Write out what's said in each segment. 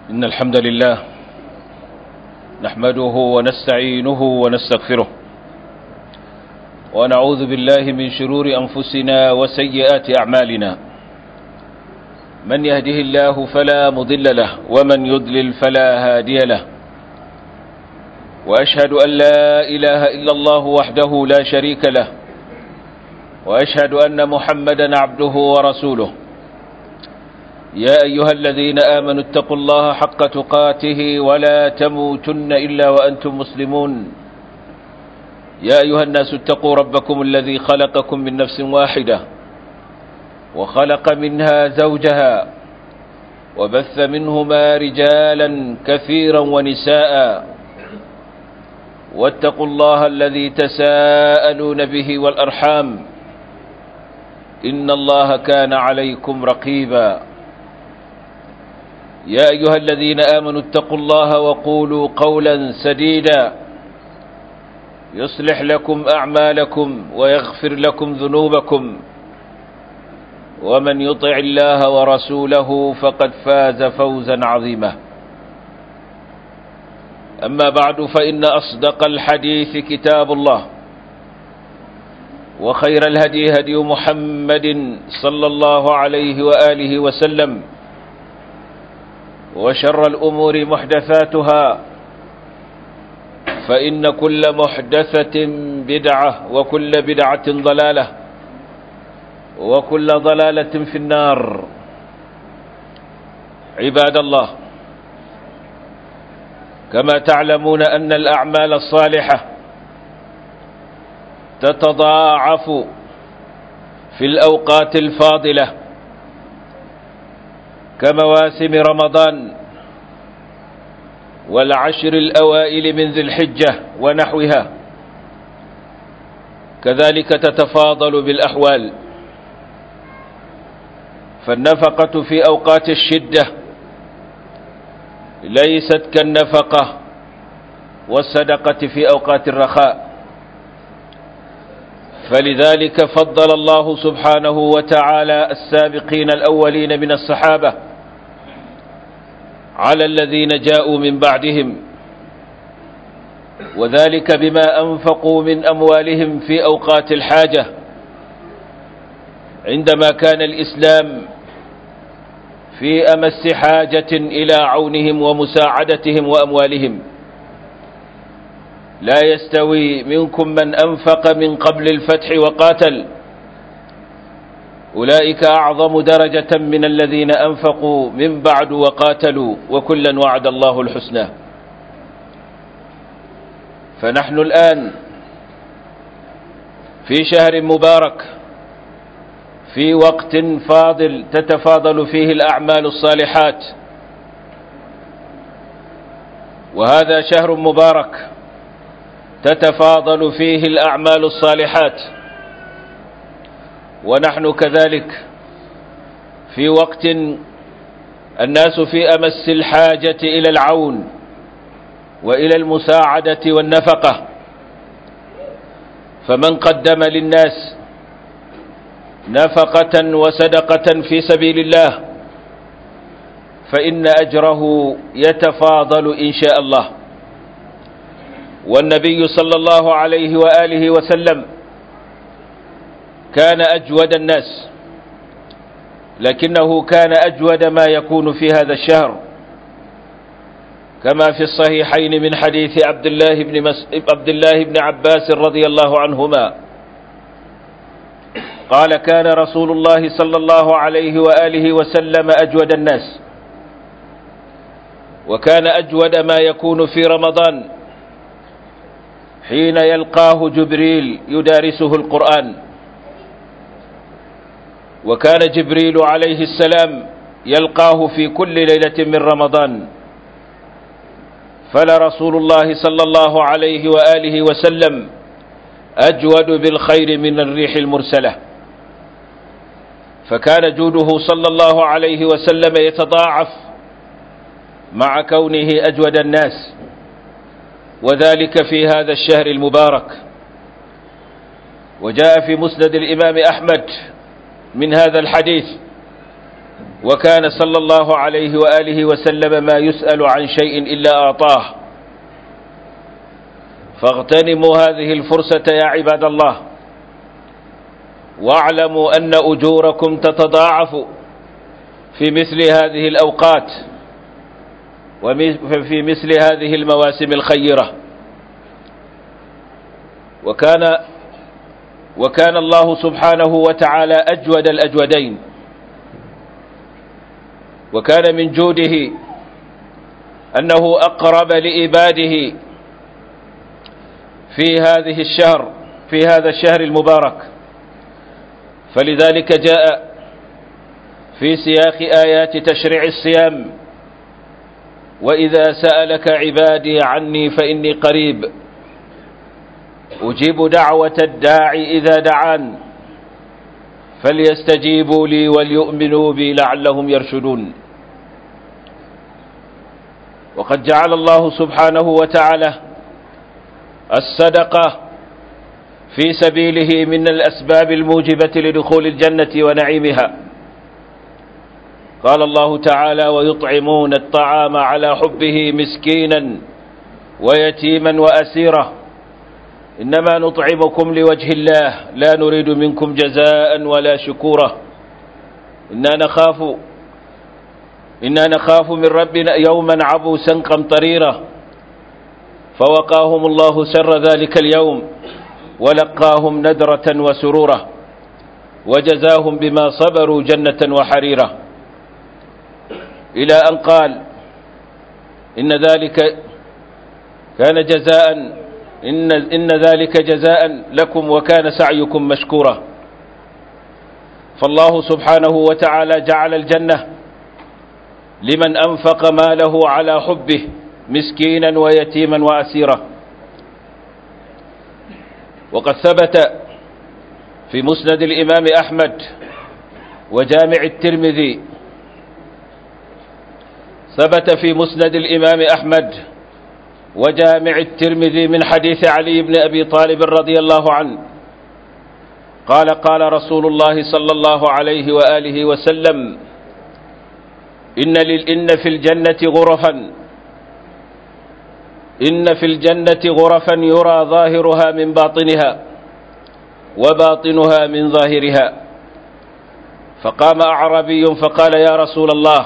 إن الحمد لله نحمده ونستعينه ونستغفره ونعوذ بالله من شرور أنفسنا وسيئات أعمالنا من يهده الله فلا مضل له ومن يضلل فلا هادي له وأشهد أن لا إله إلا الله وحده لا شريك له وأشهد أن محمدا عبده ورسوله يا أيها الذين آمنوا اتقوا الله حق تقاته ولا تموتن إلا وأنتم مسلمون يا أيها الناس اتقوا ربكم الذي خلقكم من نفس واحدة وخلق منها زوجها وبث منهما رجالا كثيرا ونساء واتقوا الله الذي تساءلون به والأرحام إن الله كان عليكم رقيبا يا أيها الذين آمنوا اتقوا الله وقولوا قولا سديدا يصلح لكم أعمالكم ويغفر لكم ذنوبكم ومن يطع الله ورسوله فقد فاز فوزا عظيما أما بعد فإن أصدق الحديث كتاب الله وخير الهدي هدي محمد صلى الله عليه وآله وسلم وشر الأمور محدثاتها فإن كل محدثة بدعة وكل بدعة ضلالة وكل ضلالة في النار عباد الله كما تعلمون أن الأعمال الصالحة تتضاعف في الأوقات الفاضلة كمواسم رمضان والعشر الأوائل من ذي الحجة ونحوها كذلك تتفاضل بالأحوال فالنفقة في أوقات الشدة ليست كالنفقة والصدقة في أوقات الرخاء فلذلك فضل الله سبحانه وتعالى السابقين الأولين من الصحابة على الذين جاءوا من بعدهم وذلك بما أنفقوا من أموالهم في أوقات الحاجة عندما كان الإسلام في أمس حاجة إلى عونهم ومساعدتهم وأموالهم لا يستوي منكم من أنفق من قبل الفتح وقاتل أولئك أعظم درجة من الذين أنفقوا من بعد وقاتلوا وكلا وعد الله الحسنى فنحن الآن في شهر مبارك في وقت فاضل تتفاضل فيه الأعمال الصالحات وهذا شهر مبارك تتفاضل فيه الأعمال الصالحات ونحن كذلك في وقت الناس في أمس الحاجة إلى العون وإلى المساعدة والنفقة فمن قدم للناس نفقة وصدقة في سبيل الله فإن أجره يتفاضل إن شاء الله والنبي صلى الله عليه وآله وسلم كان أجود الناس لكنه كان أجود ما يكون في هذا الشهر كما في الصحيحين من حديث عبد الله بن مس... عبد الله بن عباس رضي الله عنهما قال كان رسول الله صلى الله عليه وآله وسلم أجود الناس وكان أجود ما يكون في رمضان حين يلقاه جبريل يدارسه القرآن وكان جبريل عليه السلام يلقاه في كل ليلة من رمضان فلرسول الله صلى الله عليه وآله وسلم أجود بالخير من الريح المرسلة فكان جوده صلى الله عليه وسلم يتضاعف مع كونه أجود الناس وذلك في هذا الشهر المبارك وجاء في مسند الإمام أحمد من هذا الحديث وكان صلى الله عليه وآله وسلم ما يسأل عن شيء إلا أعطاه فاغتنموا هذه الفرصة يا عباد الله واعلموا أن أجوركم تتضاعف في مثل هذه الأوقات وفي مثل هذه المواسم الخيرة وكان وكان الله سبحانه وتعالى أجود الأجودين وكان من جوده أنه أقرب لإباده في هذه الشهر في هذا الشهر المبارك فلذلك جاء في سياق آيات تشريع الصيام وإذا سألك عبادي عني فإني قريب أجيب دعوة الداعي إذا دعان فليستجيبوا لي وليؤمنوا بي لعلهم يرشدون وقد جعل الله سبحانه وتعالى الصدقة في سبيله من الأسباب الموجبة لدخول الجنة ونعيمها قال الله تعالى ويطعمون الطعام على حبه مسكينا ويتيما وأسيرا إنما نطعمكم لوجه الله لا نريد منكم جزاء ولا شكورا إنا نخاف إنا نخاف من ربنا يوما عبوسا قمطريرا فوقاهم الله سر ذلك اليوم ولقاهم ندرة وسرورا وجزاهم بما صبروا جنة وحريرا إلى أن قال إن ذلك كان جزاء إن, إن ذلك جزاء لكم وكان سعيكم مشكورا فالله سبحانه وتعالى جعل الجنة لمن أنفق ماله على حبه مسكينا ويتيما وأسيرا وقد ثبت في مسند الإمام أحمد وجامع الترمذي ثبت في مسند الإمام أحمد وجامع الترمذي من حديث علي بن أبي طالب رضي الله عنه قال قال رسول الله صلى الله عليه وآله وسلم إن, إن في الجنة غرفا إن في الجنة غرفا يرى ظاهرها من باطنها وباطنها من ظاهرها فقام أعربي فقال يا رسول الله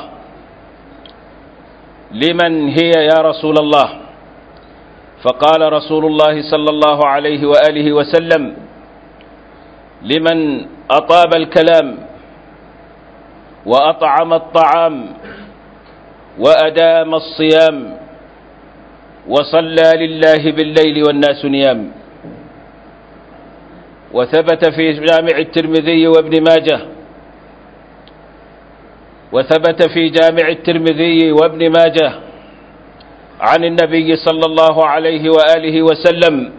لمن هي يا رسول الله فقال رسول الله صلى الله عليه وآله وسلم لمن أطاب الكلام وأطعم الطعام وأدام الصيام وصلى لله بالليل والناس نيام وثبت في جامع الترمذي وابن ماجه وثبت في جامع الترمذي وابن ماجه عن النبي صلى الله عليه وآله وسلم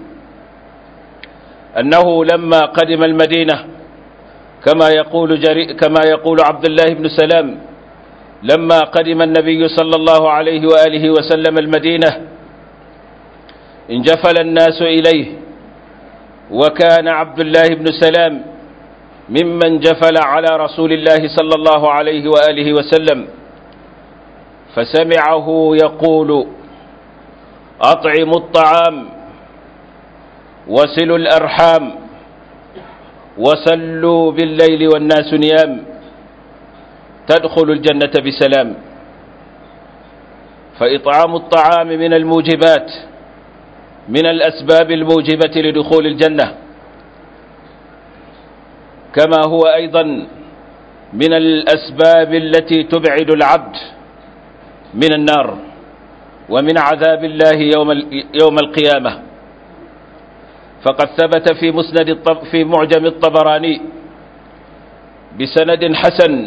أنه لما قدم المدينة كما يقول جري كما يقول عبد الله بن سلام لما قدم النبي صلى الله عليه وآله وسلم المدينة انجفل الناس إليه وكان عبد الله بن سلام ممن جفل على رسول الله صلى الله عليه وآله وسلم فسمعه يقول أطعموا الطعام وسلوا الأرحام وصلوا بالليل والناس نيام تدخل الجنة بسلام فإطعام الطعام من الموجبات من الأسباب الموجبة لدخول الجنة كما هو أيضا من الأسباب التي تبعد العبد من النار ومن عذاب الله يوم يوم القيامة فقد ثبت في مسند الطب في معجم الطبراني بسند حسن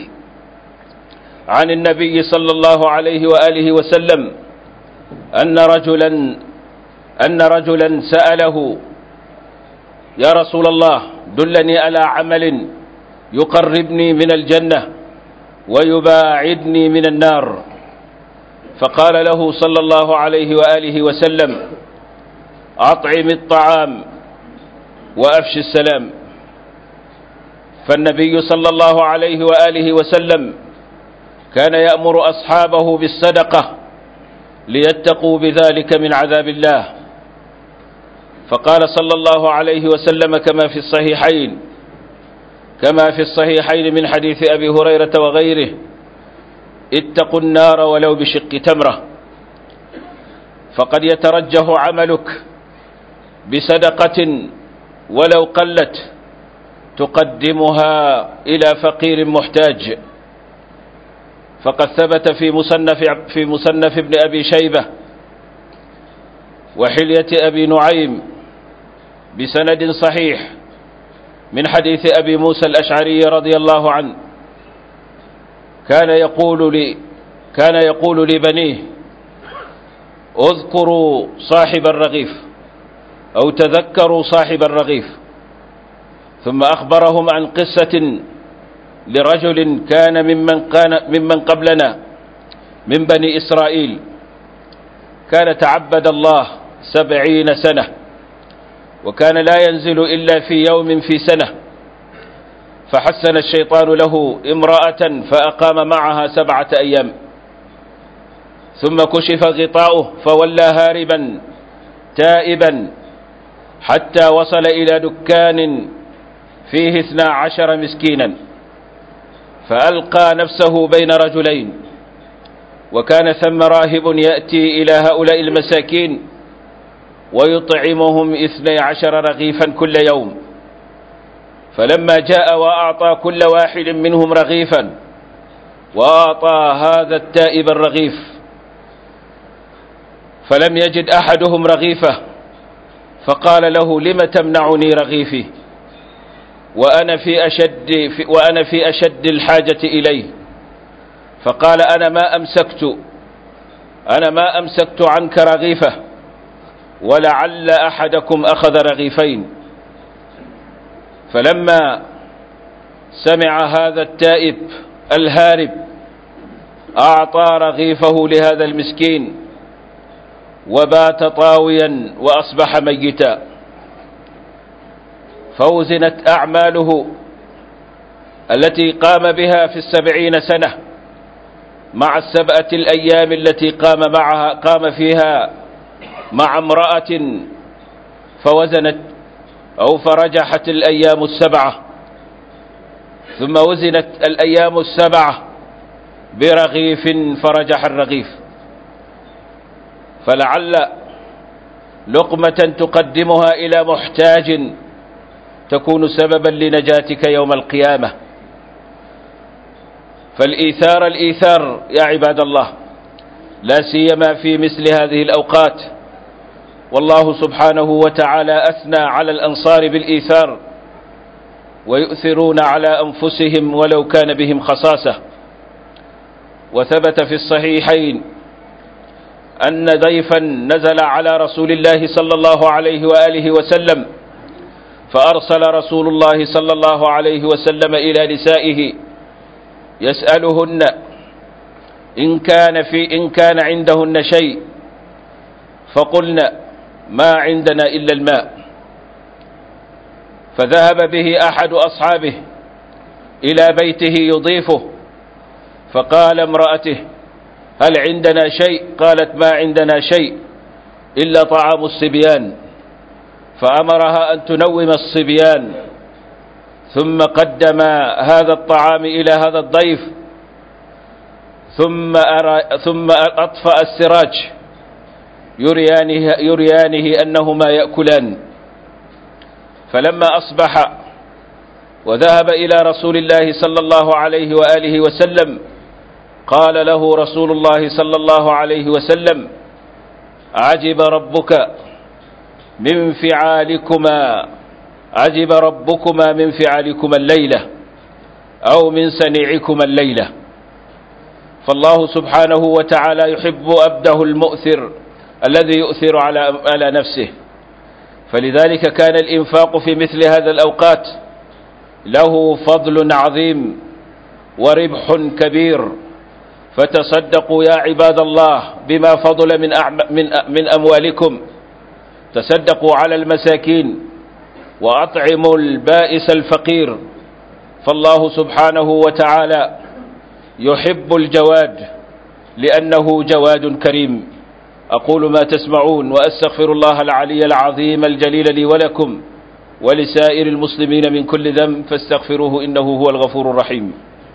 عن النبي صلى الله عليه وآله وسلم أن رجلا أن رجلا سأله يا رسول الله دلني على عمل يقربني من الجنة ويباعدني من النار فقال له صلى الله عليه وآله وسلم أطعم الطعام وأفش السلام فالنبي صلى الله عليه وآله وسلم كان يأمر أصحابه بالصدقة ليتقوا بذلك من عذاب الله فقال صلى الله عليه وسلم كما في الصحيحين كما في الصحيحين من حديث أبي هريرة وغيره اتقوا النار ولو بشق تمرة فقد يترجح عملك بصدقة ولو قلت تقدمها إلى فقير محتاج فقد ثبت في مصنف في مصنف ابن أبي شيبة وحلية أبي نعيم بسند صحيح من حديث أبي موسى الأشعري رضي الله عنه كان يقول لي كان يقول لبنيه اذكروا صاحب الرغيف أو تذكروا صاحب الرغيف ثم أخبرهم عن قصة لرجل كان ممن, كان ممن قبلنا من بني إسرائيل كان تعبد الله سبعين سنة وكان لا ينزل إلا في يوم في سنة فحسن الشيطان له امرأة فأقام معها سبعة أيام ثم كشف غطاؤه فولى هاربا تائبا حتى وصل إلى دكان فيه اثنا عشر مسكينا فألقى نفسه بين رجلين وكان ثم راهب يأتي إلى هؤلاء المساكين ويطعمهم اثني عشر رغيفا كل يوم فلما جاء وأعطى كل واحد منهم رغيفا وأعطى هذا التائب الرغيف فلم يجد أحدهم رغيفه فقال له لم تمنعني رغيفي وأنا في أشد في وأنا في أشد الحاجة إليه فقال أنا ما أمسكت أنا ما أمسكت عنك رغيفه ولعل أحدكم أخذ رغيفين فلما سمع هذا التائب الهارب أعطى رغيفه لهذا المسكين وبات طاويا وأصبح ميتا فوزنت أعماله التي قام بها في السبعين سنة مع السبعة الأيام التي قام معها قام فيها مع امرأة فوزنت أو فرجحت الأيام السبعة ثم وزنت الأيام السبعة برغيف فرجح الرغيف فلعل لقمة تقدمها إلى محتاج تكون سببا لنجاتك يوم القيامة فالإيثار الإيثار يا عباد الله لا سيما في مثل هذه الأوقات والله سبحانه وتعالى أثنى على الأنصار بالإيثار ويؤثرون على أنفسهم ولو كان بهم خصاصة وثبت في الصحيحين أن ضيفا نزل على رسول الله صلى الله عليه وآله وسلم فأرسل رسول الله صلى الله عليه وسلم إلى نسائه يسألهن إن كان في إن كان عندهن شيء فقلن ما عندنا إلا الماء فذهب به أحد أصحابه إلى بيته يضيفه فقال امرأته هل عندنا شيء قالت ما عندنا شيء إلا طعام الصبيان فأمرها أن تنوم الصبيان ثم قدم هذا الطعام إلى هذا الضيف ثم, أرى ثم أطفأ السراج يريانه, يريانه أنهما يأكلان فلما أصبح وذهب إلى رسول الله صلى الله عليه وآله وسلم قال له رسول الله صلى الله عليه وسلم عجب ربك من فعالكما عجب ربكما من فعالكما الليلة أو من سنيعكما الليلة فالله سبحانه وتعالى يحب أبده المؤثر الذي يؤثر على على نفسه فلذلك كان الإنفاق في مثل هذا الأوقات له فضل عظيم وربح كبير فتصدقوا يا عباد الله بما فضل من من من أموالكم تصدقوا على المساكين وأطعموا البائس الفقير فالله سبحانه وتعالى يحب الجواد لأنه جواد كريم أقول ما تسمعون وأستغفر الله العلي العظيم الجليل لي ولكم ولسائر المسلمين من كل ذنب فاستغفروه إنه هو الغفور الرحيم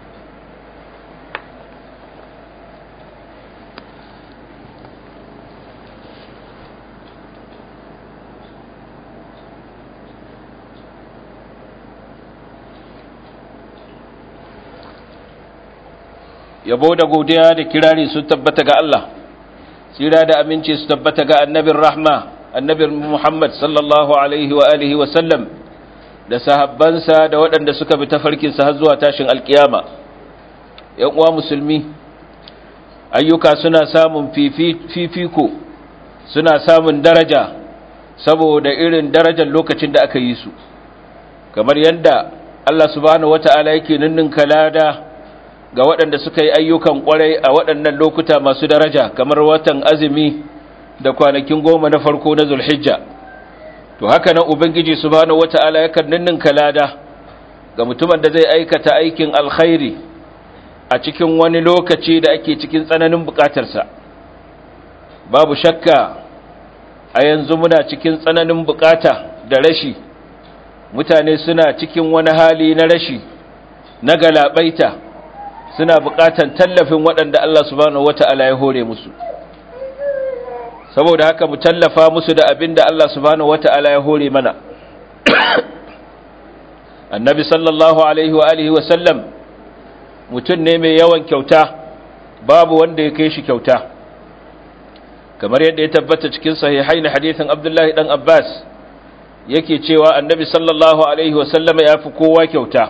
yabo da godiya da kirari sun tabbata ga Allah tsira da aminci su tabbata ga annabin rahma annabin Muhammad sallallahu alaihi wa alihi wa sallam da sahabbansa da waɗanda suka bi tafarkinsa har zuwa tashin alkiyama ‘yan uwa musulmi ayyuka suna samun fifiko suna samun daraja saboda irin darajar lokacin da aka yi su kamar yadda Allah subhanahu wata'ala yake ninninka lada ga waɗanda suka yi ayyukan ƙwarai a waɗannan lokuta masu daraja kamar watan azumi da kwanakin goma na farko na zulhijja to haka nan ubangiji subhanahu wata'ala yakan ninninka lada ga mutumin da zai aikata aikin alkhairi a cikin wani lokaci da ake cikin tsananin bukatarsa babu shakka a yanzu muna cikin tsananin bukata da rashi mutane suna cikin wani hali na rashi na galabaita suna bukatan tallafin waɗanda Allah subhanahu wata'ala ya hore musu saboda haka mu tallafa musu da abin da Allah subhanahu wata'ala ya hore mana annabi sallallahu alaihi wa alihi wa sallam mutum ne mai yawan kyauta babu wanda ya kai shi kyauta kamar yadda ya tabbata cikin sahihai na hadithin abdullahi dan abbas yake cewa annabi sallallahu alaihi wa sallam ya fi kowa kyauta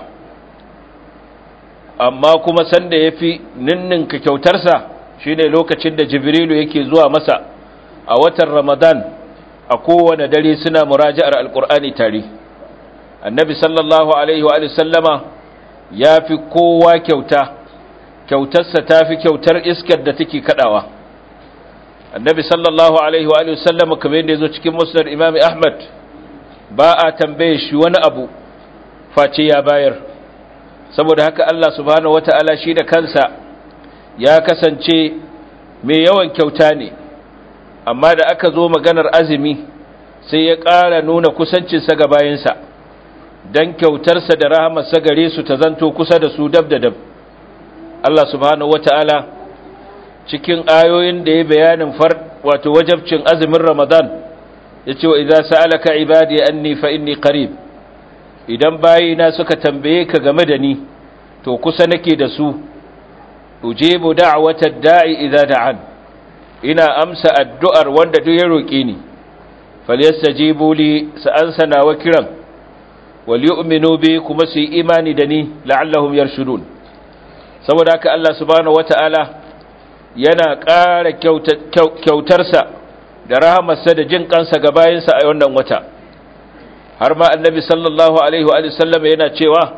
amma kuma sanda ya fi ninninka kyautarsa shine lokacin da jibrilu yake zuwa masa a watan ramadan a kowane dare suna muraja'ar alkur'ani tare annabi sallallahu alaihi wa sallama ya fi kowa kyauta kyautarsa ta fi kyautar iskar da take kadawa annabi sallallahu alaihi wa sallama kamar yadda ya zo cikin musnad imami ahmad ba a tambaye shi wani abu face ya bayar saboda haka Allah subhanahu wata'ala shi da kansa ya kasance mai yawan kyauta ne amma da aka zo maganar azumi sai ya ƙara nuna kusancinsa ga bayansa don kyautarsa da rahamarsa gare su ta zanto kusa da su dab da dab Allah subhanahu wata'ala cikin ayoyin da ya bayanin far wato wajabcin azumin Ramadan ya ce wa idza sa'alaka ibadi anni fa inni qarib idan bayina suka tambaye ka game da ni to kusa nake da su ujibu da'watad da'i idza da'an ina amsa addu'ar wanda duk ya roke ni falyastajibu li sa'ansa nawa kiran wal yu'minu bi kuma su imani da ni la'allahum yarshudun saboda haka Allah subhanahu wata'ala yana ƙara kyautarsa da rahamarsa da jin kansa ga bayinsa a wannan wata har ma annabi sallallahu alaihi wa sallam yana cewa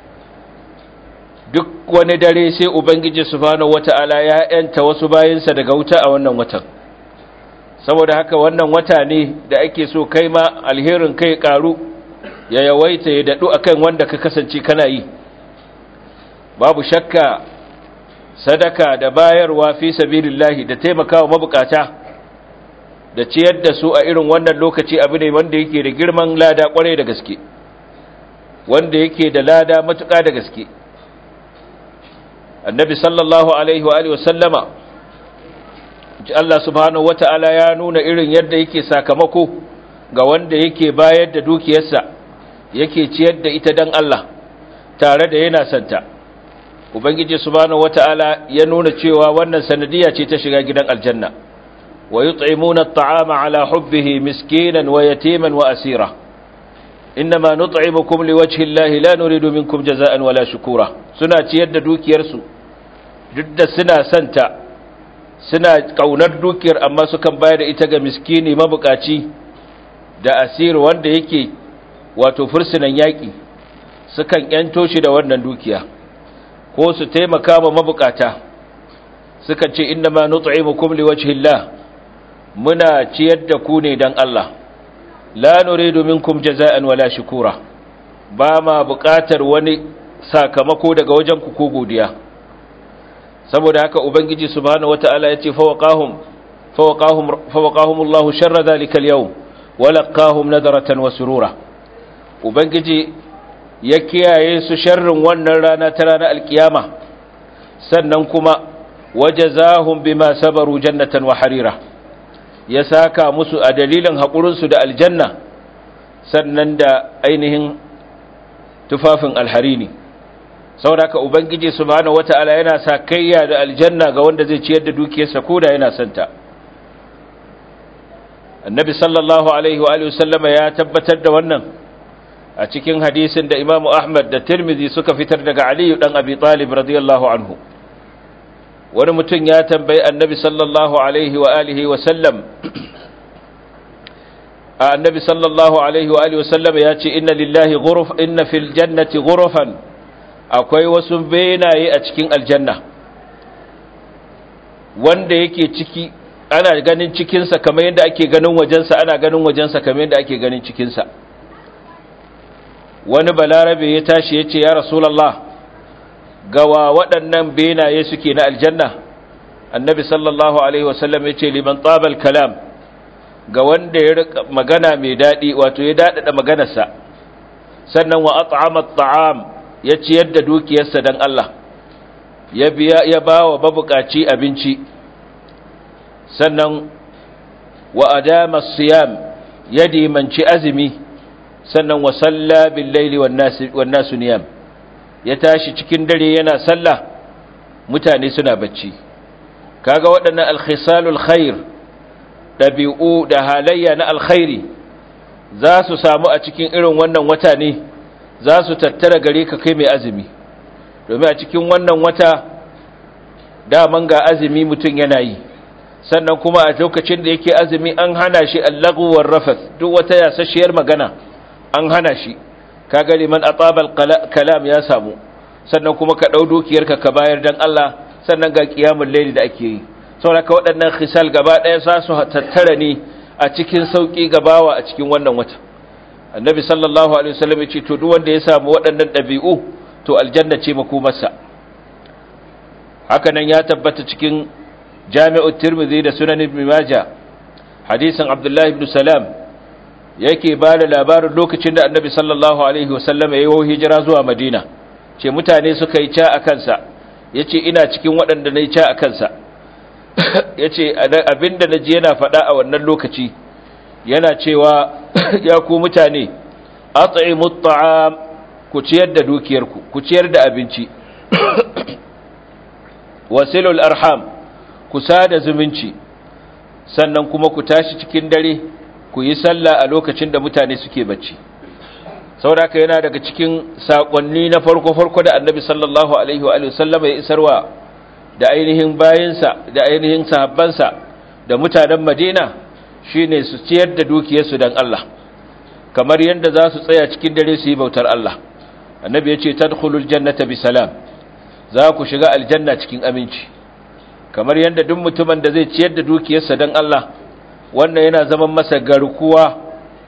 duk wani dare sai ubangiji subhanahu wata'ala ya yanta wasu bayinsa daga wuta a wannan watan saboda haka wannan wata ne da ake so kai ma alherin kai karu ya yawaita ya dadu akan wanda ka kasance kana yi babu shakka sadaka da bayarwa fi sabilillahi da taimakawa mabukata da ciyar da su a irin wannan lokaci abu ne wanda yake da girman lada kwarai da gaske wanda yake da lada matuƙa da gaske annabi sallallahu alaihi wa alihi wasallama Allah subhanahu wata'ala ya nuna irin yadda yake sakamako ga wanda yake bayar da dukiyarsa yake ciyar da ita dan Allah tare da yana santa ubangiji subhanahu wata'ala ya nuna cewa wannan sanadiya ce ta shiga gidan aljanna ويطعمون الطعام على حبه مسكينا ويتيما وأسيرا إنما نطعمكم لوجه الله لا نريد منكم جزاء ولا شكورا سنة يد دوك يرسو جد سنة سنتا سنة قونر دوكير أما سكن بايد إتغى مسكيني مبكاتي da asir wanda yake wato fursunan yaƙi sukan ‘yanto shi da wannan dukiya ko su taimaka ma mabukata sukan ce inna ma nut'imukum liwajhillah muna ciyar da ku ne don Allah la nuridu minkum jaza'an wala shukura ba ma buƙatar wani sakamako daga wajen ku ko godiya saboda haka ubangiji subhanahu wataala yace fawaqahum fawaqahum fawaqahum Allahu sharra dhalika al-yawm wa laqahum nadratan wa surura ubangiji ya kiyaye su sharrin wannan rana ta ranar alkiyama sannan kuma wajazahum bima sabaru jannatan wa harira ya saka musu a dalilin haƙurinsu da aljanna sannan da ainihin tufafin alharini saboda ubangiji subhanahu wata'ala yana sa kayya da aljanna ga wanda zai ciyar da dukiyarsa koda yana santa annabi sallallahu alaihi wa alihi wasallama ya tabbatar da wannan a cikin hadisin da imamu ahmad da tirmidhi suka fitar daga aliyu dan abi talib radiyallahu anhu wani mutum ya tambayi annabi sallallahu alaihi wa alihi wa sallam annabi sallallahu alaihi wa alihi wa sallam ya ce inna lillahi ghuruf inna fil jannati ghurufan akwai wasu benaye a cikin aljanna wanda yake ciki ana ganin cikinsa kamar yadda ake ganin wajensa ana ganin wajensa kamar yadda ake ganin cikinsa wani balarabe ya tashi ya ce ya rasulallah gawa waɗannan benaye suke na aljanna annabi sallallahu alaihi wasallam ya ce liman tsabal kalam ga wanda ya rika magana mai daɗi wato ya daɗaɗa maganarsa sannan wa at'ama ta'am ya ciyar da dukiyarsa don Allah ya biya ya ba wa mabukaci abinci sannan wa adama siyam ya dimanci azumi sannan wa salla bil laili wan nasu niyam ya tashi cikin dare yana sallah mutane suna bacci kaga waɗannan alkhisalul khair dabi'u da halayya na alkhairi za su samu a cikin irin wannan wata ne za su tattara gare ka kai mai azumi domin a cikin wannan wata daman ga azumi mutum yana yi sannan kuma a lokacin da yake azumi an hana shi allaguwar rafath duk wata yasasshiyar magana an hana shi kaga liman atabal kalam ya samu sannan kuma ka dau dukiyarka ka bayar dan Allah sannan ga qiyamul layli da ake yi saboda ka waɗannan khisal gaba ɗaya za su tattara ne a cikin sauki gabawa a cikin wannan wata annabi sallallahu alaihi wasallam ya ce to duk wanda ya samu waɗannan ɗabi'u to aljanna ce makomarsa haka nan ya tabbata cikin jami'ut tirmidhi da sunan ibn majah hadisin abdullahi ibn salam yake ba da labarin lokacin da annabi sallallahu alaihi wasallam ya yi hijira zuwa madina ce mutane suka yi ca a kansa ya ce ina cikin waɗanda na yi ca a kansa ya ce abinda na ji yana faɗa a wannan lokaci yana cewa ya ku mutane a tsaye mutu'am ku ciyar da dukiyarku ku ciyar da abinci wasilul arham ku sada zumunci sannan kuma ku tashi cikin dare ku yi sallah a lokacin da mutane suke bacci sauraka yana daga cikin sakonni na farko-farko da annabi sallallahu alaihi wa sallama ya isarwa da ainihin bayansa da ainihin sahabbansa da mutanen madina shine su ciyar da dukiyarsu don Allah kamar yadda za su tsaya cikin dare su yi bautar Allah annabi ya ce tadkhulul jannata bi salam za ku shiga aljanna cikin aminci kamar yadda duk mutumin da zai ciyar da dukiyarsa don Allah wannan yana zaman masa garkuwa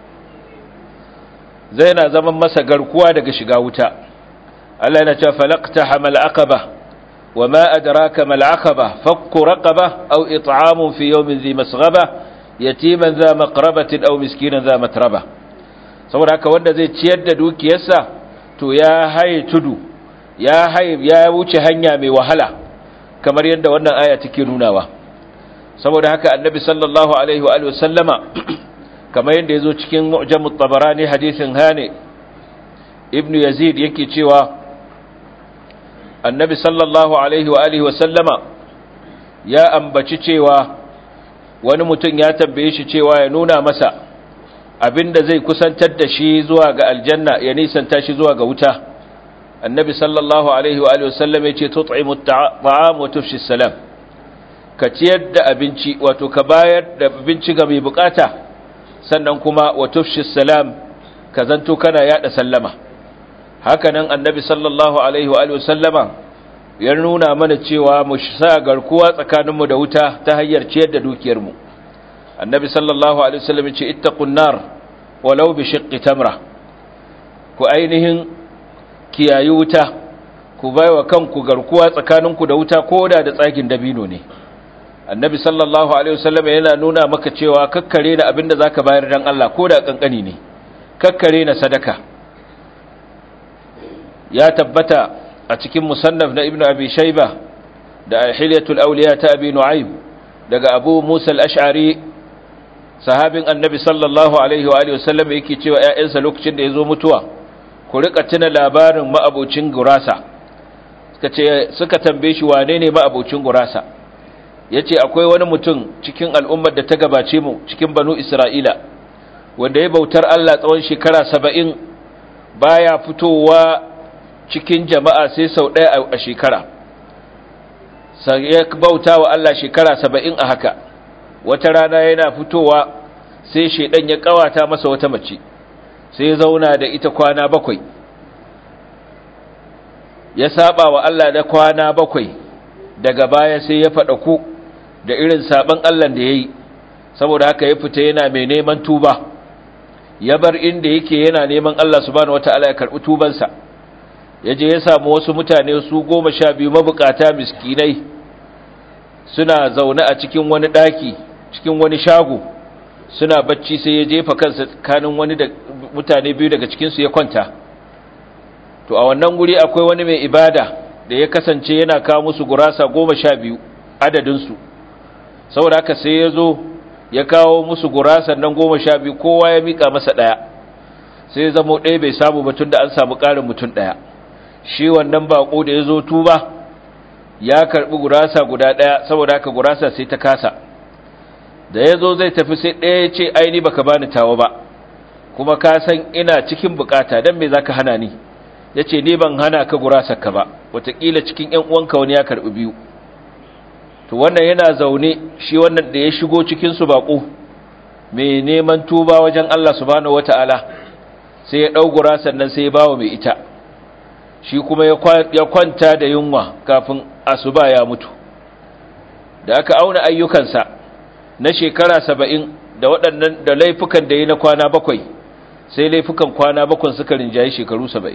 zai yana zaman masa garkuwa daga shiga wuta Allah yana cewa falaqta hamal aqaba wama adraka mal aqaba fakku raqaba aw it'amun fi yawmin dhi masghaba yatiman dha maqrabatin aw miskinan dha matraba saboda haka wanda zai ciyar da dukiyarsa to ya haye tudu ya haye ya wuce hanya mai wahala kamar yadda wannan aya take nunawa saboda haka annabi sallallahu alaihi wa sallama kamar yadda yazo cikin mu'jamut tabarani hadisin hane ibnu yazid yake cewa annabi sallallahu alaihi wa alihi wa sallama ya ambaci cewa wani mutum ya tambaye shi cewa ya nuna masa abinda zai kusantar da shi zuwa ga aljanna ya nisanta shi zuwa ga wuta annabi sallallahu alaihi wa alihi wa sallam ya ce tut'imu at'am wa tufshi salam ka ciyar da abinci wato ka bayar da abinci ga mai bukata sannan kuma wa tufshi salam ka zanto kana yada sallama hakanan annabi sallallahu alaihi wa sallama ya nuna mana cewa mu sa garkuwa tsakaninmu da wuta ta hanyar ciyar da dukiyarmu annabi sallallahu alaihi wasallam ya ce ittaqun nar walau bi shiqqi tamra ku ainihin kiyayi wuta ku baiwa kanku garkuwa tsakaninku da wuta ko da da tsagin dabino ne annabi sallallahu alaihi wasallam yana nuna maka cewa kakkare na abinda zaka bayar dan Allah ko da kankani ne kakkare na sadaka ya tabbata a cikin musannaf na ibnu abi shayba da hilyatul awliya ta abi nu'aym daga abu musa al-ash'ari sahabin annabi sallallahu alaihi wa alihi wasallam yake cewa ƴaƴansa lokacin da yazo mutuwa ku rika tuna labarin ma'abocin gurasa suka ce suka tambaye shi wane ne ma'abocin gurasa yace akwai wani mutum cikin al'ummar da ta gabace mu cikin banu isra'ila wanda ya bautar Allah tsawon shekara 70 baya fitowa cikin jama'a sai sau ɗaya a shekara sai ya bauta wa Allah shekara 70 a haka wata rana yana fitowa sai shedan ya kawata masa wata mace sai ya zauna da ita kwana bakwai ya saba wa Allah da kwana bakwai daga baya sai ya fada ku da irin saban Allah da yayi saboda haka ya fita yana mai neman tuba ya bar inda yake yana neman Allah subhanahu wataala ya karbi tubansa yaje ya samu wasu mutane su goma sha biyu mabukata miskinai suna zaune a cikin wani daki cikin wani shago suna bacci sai ya jefa kansa tsakanin wani da mutane biyu daga cikinsu ya kwanta to a wannan guri akwai wani mai ibada da ya kasance yana kawo musu gurasa goma sha biyu adadinsu saboda haka sai ya zo ya kawo musu gurasa nan goma sha biyu kowa ya miƙa masa ɗaya sai ya zamo ɗaya bai samu batun da an samu ƙarin mutum ɗaya shi wannan baƙo da ya zo tuba ya karɓi gurasa guda ɗaya saboda haka gurasa sai ta kasa da ya zo zai tafi sai ɗaya ya ce aini baka bani tawa ba kuma ka san ina cikin bukata don me za ka hana ni ya ce ni ban hana ka gurasarka ba watakila cikin ‘yan uwanka wani ya karɓi biyu to wannan yana zaune shi wannan da ya shigo cikinsu baƙo mai neman tuba wajen Allah subhanahu wata'ala sai ya ɗau gurasar nan sai ya bawa mai ita shi kuma ya kwanta da yunwa kafin asuba ya mutu da aka auna ayyukansa na shekara saba'in da waɗannan da laifukan da yi na kwana bakwai sai laifukan kwana bakwai suka rinjaye shekaru saba'in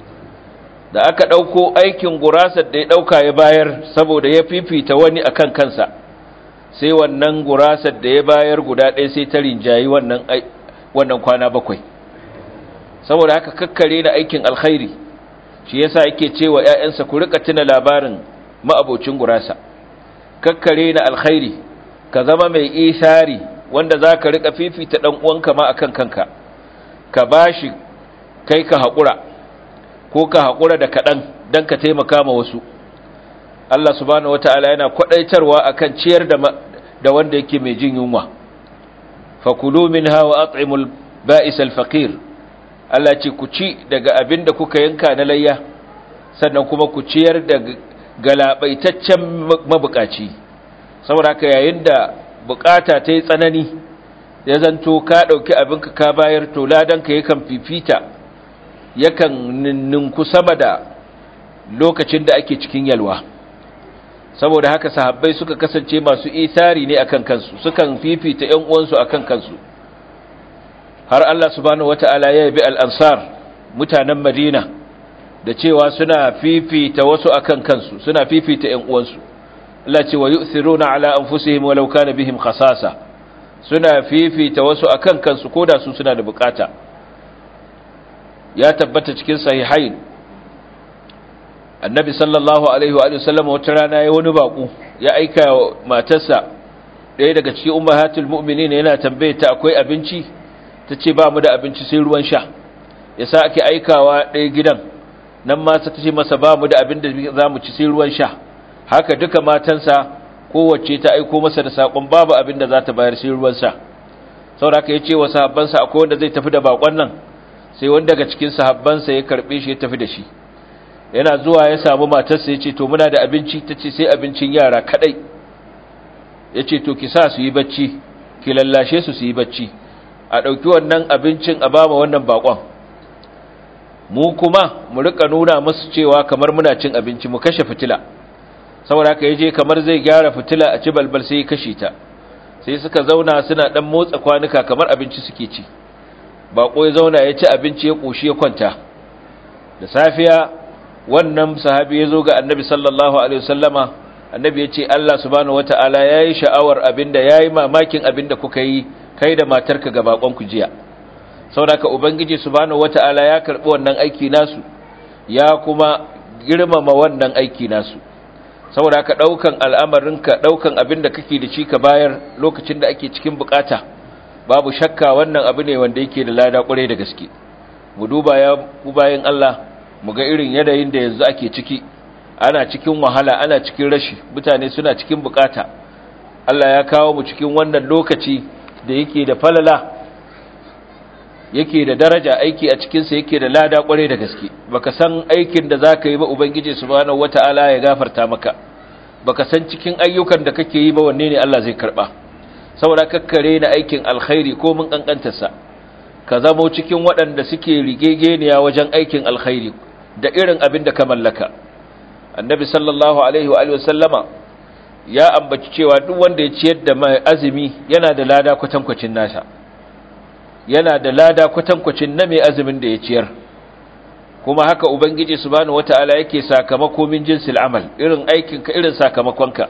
da aka ɗauko aikin gurasar da ya ɗauka ya bayar saboda ya fifita wani a kan kansa sai wannan gurasar da ya bayar guda ɗaya sai ta rinjaye wannan kwana bakwai saboda haka kakkare na aikin alkhairi shi yasa yake cewa ‘ya'yansa ku rika tuna labarin ma'abocin gurasa kakkare na alkhairi ka zama mai isari wanda za ka rika fifita ɗan uwanka ma akan kanka ka bashi kai ka haƙura ko ka haƙura da kaɗan don ka taimaka ma wasu Allah subhanahu wata'ala yana kwaɗaitarwa akan ciyar da da wanda yake mai jin yunwa fakulu minha wa at'imul ba'is al-faqir Allah ce ku ci daga abin da kuka yanka na layya sannan kuma ku ciyar da galabaitaccen mabukaci saboda haka yayin da bukata ta yi tsanani ya zanto ka ɗauki abinka ka bayar to ladanka yakan fifita yakan ninku sama da lokacin da ake cikin yalwa saboda haka sahabbai suka kasance masu isari ne akan kansu sukan fifita ƴan uwansu akan kansu har Allah subhanahu wata'ala ya yabi al-ansar mutanen Madina da cewa suna fifita wasu akan kansu suna fifita ƴan uwansu Allah ce wa yu'thiruna ala anfusihim walau kana bihim khasasa suna fifita wasu akan kansu koda su suna da bukata ya tabbata cikin sahihain annabi sallallahu alaihi wa sallam wata rana ya wani baku ya aika matarsa ɗaya daga cikin ummahatul mu'minin yana tambaye ta akwai abinci ta ce ba mu da abinci sai ruwan sha ya sa ake aikawa ɗaya gidan nan ma ta ce masa ba mu da abin da za mu ci sai ruwan sha haka duka matansa kowace ta aiko masa da saƙon babu abin da za ta bayar sai ruwan sha sauraka ya ce wa sahabbansa akwai wanda zai tafi da baƙon nan sai wanda daga cikin sahabbansa ya karɓe shi ya tafi da shi yana zuwa ya samu matarsa ya ce to muna da abinci ta ce sai abincin yara kaɗai ya ce to ki sa su yi bacci ki lallashe su su yi bacci a ɗauki wannan abincin a ba wannan bakon mu kuma mu rika nuna musu cewa kamar muna cin abinci mu kashe fitila saboda haka yaje kamar zai gyara fitila a ci balbal sai ya kashe ta sai suka zauna suna dan motsa kwanuka kamar abinci suke ci bako ya zauna ya ci abinci ya koshi ya kwanta da safiya wannan sahabi ya zo ga annabi sallallahu alaihi wasallama annabi ya ce Allah subhanahu wata'ala ya yi sha'awar abinda ya yi mamakin abinda kuka yi kai da matarka ga bakon ku jiya saboda ubangiji subhanahu wata'ala ya karbi wannan aiki nasu ya kuma girmama wannan aiki nasu saboda ka daukan al'amarinka daukan abinda kake da shi ka bayar lokacin da ake cikin bukata babu shakka wannan abu ne wanda yake da lada kwarai da gaske mu duba ya ku bayan Allah mu ga irin yanayin da yanzu ake ciki ana cikin wahala ana cikin rashi mutane suna cikin bukata Allah ya kawo mu cikin wannan lokaci da yake da falala yake da daraja aiki a cikinsa yake da lada kwarai da gaske baka san aikin da zaka yi ba ubangiji subhanahu wataala ya gafarta maka baka san cikin ayyukan da kake yi ba wanne ne Allah zai karba saboda kakkare na aikin alkhairi ko mun kankantarsa ka zamo cikin waɗanda suke rigegeniya wajen aikin alkhairi da irin abin da ka mallaka annabi sallallahu alaihi wa sallama ya ambaci cewa duk wanda ya ciyar da mai azumi yana da lada kwatankwacin nasa yana da lada kwatankwacin na mai azumin da ya ciyar kuma haka ubangiji subhanahu wataala yake sakamako min jinsil amal irin aikin ka irin sakamakonka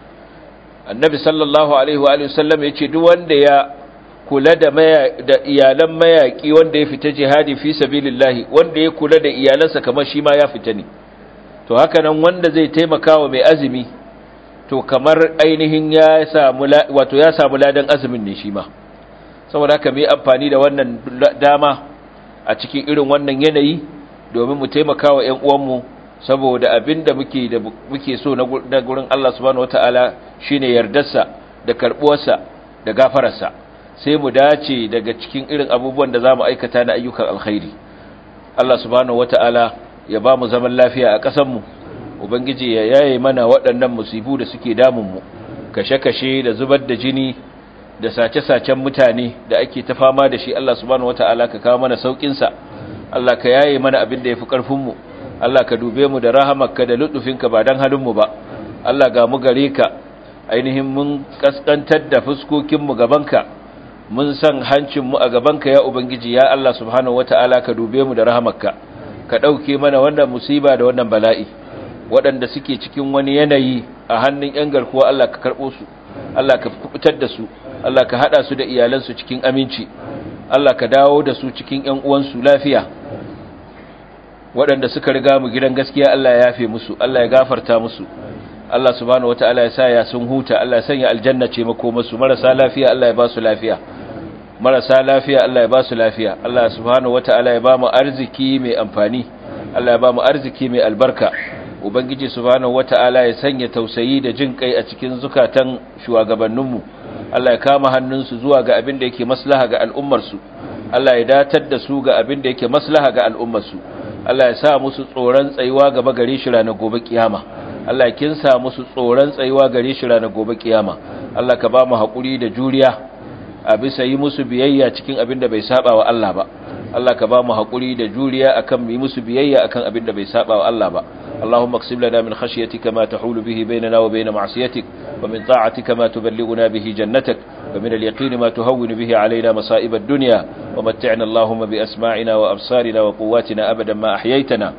annabi sallallahu alaihi wa sallam yace duk wanda ya kula da da iyalan mayaki wanda ya fita jihadi fi sabilillahi wanda ya kula da iyalansa kamar shi ma ya fita ne to haka nan wanda zai taimaka wa mai azumi to kamar ainihin ya samu wato ya samu ladan azumin ne shi ma saboda haka mai amfani da wannan dama a cikin irin wannan yanayi domin mu taimaka wa ƴan uwanmu saboda abinda muke da muke so na gurin Allah subhanahu wataala shine yardarsa da karbuwarsa da gafararsa sai mu dace daga cikin irin abubuwan da zamu aikata na ayyukan alkhairi Allah subhanahu wataala ya ba mu zaman lafiya a ƙasarmu ubangiji ya yaye mana waɗannan musibu da suke damunmu kashe-kashe da zubar da jini da sace-sacen mutane da ake ta fama da shi Allah subhanahu wata'ala ka kawo mana saukinsa Allah ka yaye mana abin da ya fi ƙarfinmu Allah ka dube mu da rahamarka da lutufinka ba don halinmu ba Allah ga mu gare ka ainihin mun kaskantar da fuskokinmu gabanka mun san hancinmu a gabanka ya ubangiji ya Allah subhanahu wata'ala ka dube mu da rahamarka ka ɗauke mana wannan musiba da wannan bala'i waɗanda suke cikin wani yanayi a hannun ‘yan garkuwa Allah ka karɓo su Allah ka fitar da su Allah ka haɗa su da iyalansu cikin aminci Allah ka dawo da su cikin ‘yan uwansu lafiya waɗanda suka riga mu gidan gaskiya Allah ya yafe musu Allah ya gafarta musu Allah subhanahu wata'ala ya sa ya sun huta Allah ya sanya aljanna ce makomarsu marasa lafiya Allah ya ba su lafiya marasa lafiya Allah ya ba su lafiya Allah subhanahu wata'ala ya ba mu arziki mai amfani Allah ya ba mu arziki mai albarka ubangiji subhanahu wata'ala ya sanya tausayi da jin kai a cikin zukatan shugabanninmu Allah ya kama hannunsu zuwa ga abin da yake maslaha ga al'ummarsu Allah ya datar da su ga abin da yake maslaha ga al'ummarsu Allah ya sa musu tsoron tsayuwa gaba gare shi ranar gobe kiyama Allah ya kinsa musu tsoron tsayuwa gare shi ranar gobe kiyama Allah ka ba mu haƙuri da juriya a bisa yi musu biyayya cikin abin da bai saba wa Allah ba Allah ka ba mu haƙuri da juriya akan yi musu biyayya akan abin da bai saba wa Allah ba اللهم اقسم لنا من خشيتك ما تحول به بيننا وبين معصيتك ومن طاعتك ما تبلغنا به جنتك ومن اليقين ما تهون به علينا مصائب الدنيا ومتعنا اللهم بأسماعنا وأبصارنا وقواتنا أبدا ما أحييتنا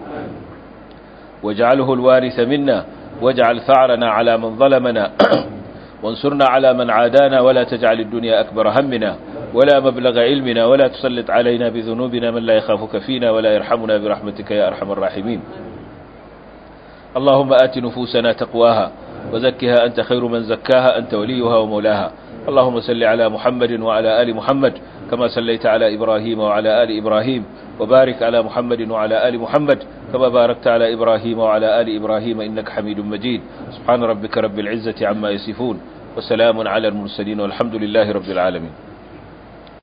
واجعله الوارث منا واجعل ثعرنا على من ظلمنا وانصرنا على من عادانا ولا تجعل الدنيا أكبر همنا ولا مبلغ علمنا ولا تسلط علينا بذنوبنا من لا يخافك فينا ولا يرحمنا برحمتك يا أرحم الراحمين اللهم آت نفوسنا تقواها وزكها أنت خير من زكاها أنت وليها ومولاها اللهم صل على محمد وعلى آل محمد كما صليت على إبراهيم وعلى آل إبراهيم وبارك على محمد وعلى آل محمد كما باركت على إبراهيم وعلى آل إبراهيم إنك حميد مجيد سبحان ربك رب العزة عما يصفون وسلام على المرسلين والحمد لله رب العالمين